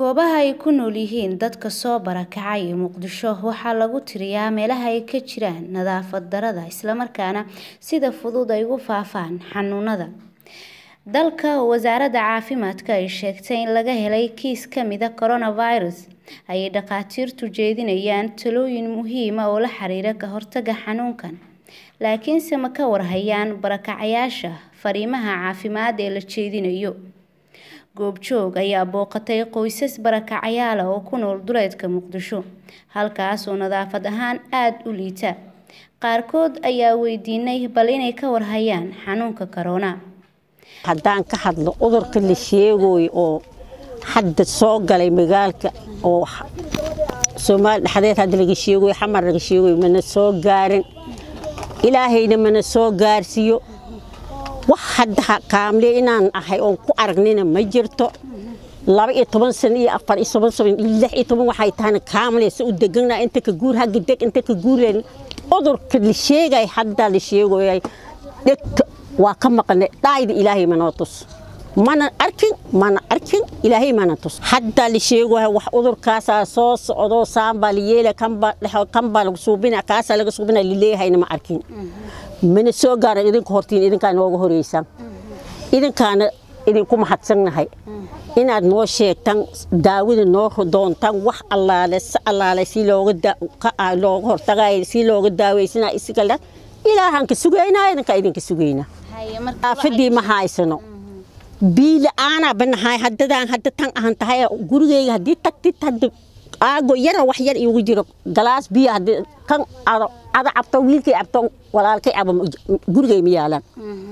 Goobaha ay ku nool yihiin dadka soo barakacay ee Muqdisho waxaa lagu tiriyaa meelaha ay ka jiraan nadaafad darrada isla markaana sida fudud ay ugu faafaan xanuunada. Dalka Wasaaradda Caafimaadka ay sheegtay in laga helay kiis ka mid ah coronavirus ayay dhakhaatiirtu jeedinayaan talooyin muhiim ah oo la xiriira ka hortagga xanuunkan. Laakiinse ma ka war hayaan barakacayaasha fariimaha caafimaad ee la jeedinayo. Goobjoog ayaa booqatay qoysas barakacayaal ah oo ku nool duleedka Muqdisho, halkaas oo nadaafad ahaan aad u liita. Qaarkood ayaa weydiinay bal inay ka war hayaan xanuunka corona. haddaan ka hadlo cudurka la sheegayo oo hadda soo galay magaalka oo soomaali dhexdeed hadda laga sheegayo xamar laga sheegayo mana soo gaarin ilaahayna mana soo gaarsiiyo wax hadda kaamle inaan ahay oon ku aragnina ma jirto laba iyo toban sano iyo afar iyo toban sano iyo lix iyo toban waxay tahayna kaamle si u deganaa inta ka guur hagga deg inta ka guureen cudurka la sheegay hadda la sheegayay dhegta waa ka maqne dhaayda ilaahay manoo tus mana arkin mana arkin ilaahay mana tus hadda la sheegayo wax cudurkaasaa soo socdo saambaa la yeela kanbaa dhexo kanbaa lagu suubina kaasaa laga suubina laleeyahayna ma arkin mana soo gaaran idinka hortiin idinkaa nooga horeysaan idinkaana idinku mahadsannahay inaad noo sheegtaan daawada noo doontaan wax allaale si allaale si looga looga hortagayo si looga daaweysanaa isigala ilaahaan ka sugaynaa idinkaa idinka sugaynaa aafadii ma haysano biila-aanaa banahay haddadaan hadda tan ahan tahay gurigeyga haddii tagtid hadda aago yara wax yar iigu jiro galaas biyo haddii kan ada cabto wiilkay cabto walaalkay cabo gurigay ma yaalaan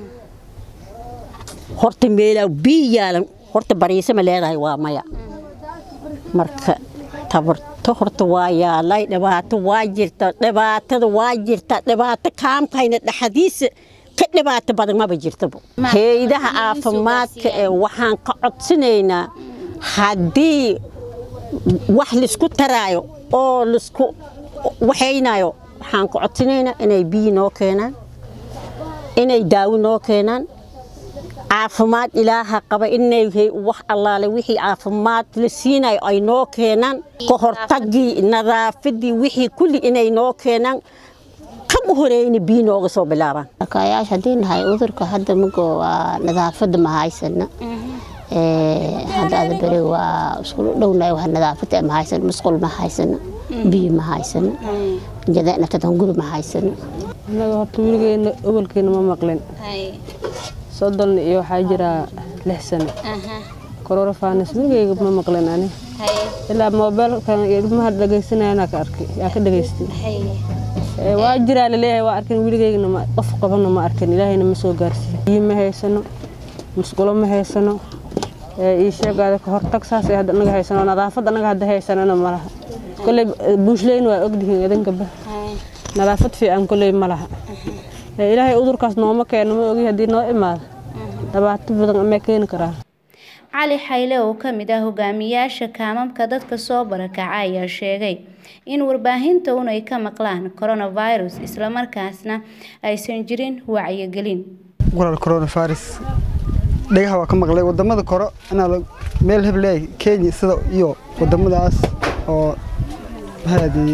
horta meelaa biyo yaalan horta bariise ma leedahay waa maya marka tabarto horta waa yaalay dhibaato waa jirta dhibaatada waa jirta dhibaato kaamkayna dhexdiisa ka dhibaato badan maba jirtaba haydaha caafimaadka ee waxaan ka codsanaynaa haddii wax laisku taraayo oo laisku waxaynayo waxaan ka codsanaynaa inay biyo noo keenaan inay daawo noo keenaan caafimaad ilaaha qaba inay wax allaale wixii caafimaad la siinayo ay noo keenaan ka hortagii nadaafadii wixii kulli inay noo keenaan kan u horeyna biyo nooga soo bilaabaan markaayaasha haddii nahay cudurka hadda mago waa nadaafadda ma haysana hadda ada beri waa isku dhownahay wax nadaafadda ma haysana musqul ma haysana biyo ma haysana naftadan guri ma haysana annaga horta weligeena obolkeena ma maqlin soddon iyo waxaa jiraa lix sano kororofaanis weligeyga ma maqlin ani ilaa moobeelkan ilmaha dhegeysanayana ka arkay yaa ka dhegeystay waa jiraa laleeyahay waa arkin weligeygna qof qabana ma arkin ilaahayna ma soo gaarsiiyo biyo ma haysano musqulo ma haysano ii sheegaada ka hortag saas hadda anaga haysano nadaafad anaga hadda haysanana malaha kolley buushleyn waa ogdihiin idinkaba nadaafad fiican kolley ma laha ilaahay cudurkaas nooma keeno ma ogi haddii noo imaado dhibaato badan amee keeni karaa cali xayle oo ka mid ah hogaamiyaasha kaamamka dadka soo barakaca ayaa sheegay in warbaahinta un ay ka maqlaan coronavirus islamarkaasna aysan jirin wacyigelin walaal coronavirus dhagaha waa ka maqlay wadamada koro inaa meel hebleey kenya sida iyo wadamadaas oo maxaadii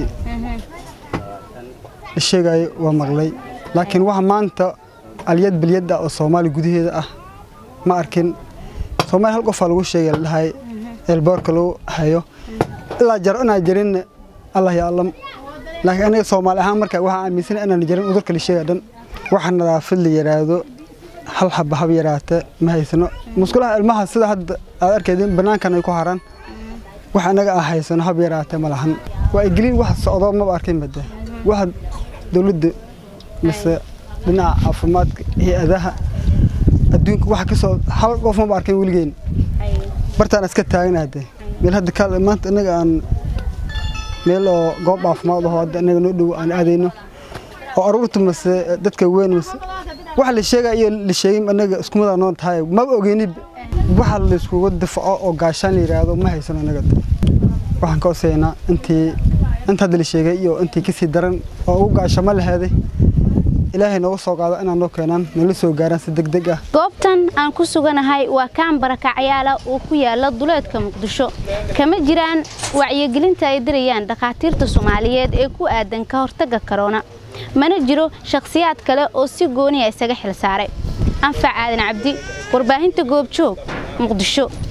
la sheegayo waa maqlay laakiin waxa maanta aliyad bilyada oo soomaali gudaheeda ah ma arkin soomaali hal qofaa lagu sheegay la dhahay eelboorka lagu hayo ilaa jaro inaan jirin allah ya allam laakiin aniga soomaali ahaan marka waxaan aaminsan inaan jirin cudurka la sheegay dhan waxa nadaafad la yiraahdo hal xaba hab yaraata ma haysano musqulaha ilmaha sida hadda aad arkaydin banaankan ay ku haraan wax anaga aan haysano hab yaraata ma lahan waa igeliin wax socdo maba arkin bade waxa dowladda mise dhinaca caafimaadka hay-adaha adduunka waxa kasoo hal qof maba arkin weligeen bartaan iska taaganahde meel hadda ka maanta inaga aan meel oo goob caafimaad aho hadda inaga noo dhow aan aadayno oo aruurta mase dadka weyn mase waxa la sheegaya iyo la sheegin anaga iskumada noo tahay maba ogeyni waxa la iskugu difaco oo gaashaan la yiraahdo ma haysano anaga waxaan ka cosaynaa intii inta hadda la sheegay iyo intii kasii daran oo ugu gaashamo laheeday ilaahay nooga soo qaado inaan noo keenaan nala soo gaaraan si deg deg ah goobtan aan ku suganahay waa kaan barakacyaala oo ku yaala duleedka muqdisho kama jiraan wacyigelinta ay dirayaan dhakhaatiirta soomaaliyeed ee ku aadan ka hortagga karoona mana jiro shakhsiyaad kale oo si gooniya isaga xil saaray anfac aadan cabdi warbaahinta goobjoog muqdisho